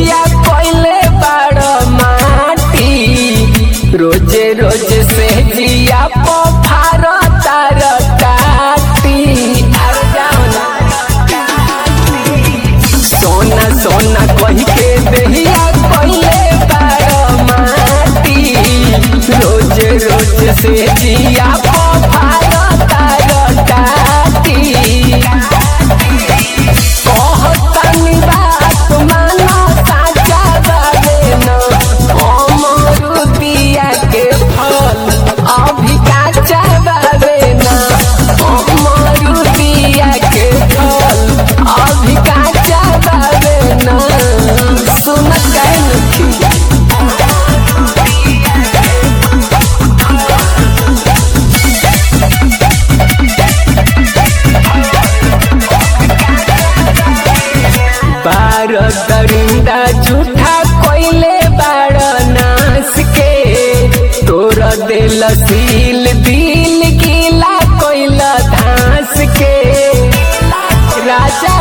देहिया कोइले बड़ माटी रोजे रोज से जिया पोफार तार काटी अरे जाओ ना सोना सोना कही के देहिया कोइले बड़ माटी रोज रोज से जिया पोफार तार काटी कहतनी बात मानो साचा बाबे न अमरुदिया के फल अभी काचा बाबे न अमरुदिया के फल अभी काचा बाबे न सुन कैन बार दरिंदा झूठा कोइले बार नास के तोर दिल सील दिल गीला कोइला धास के राजा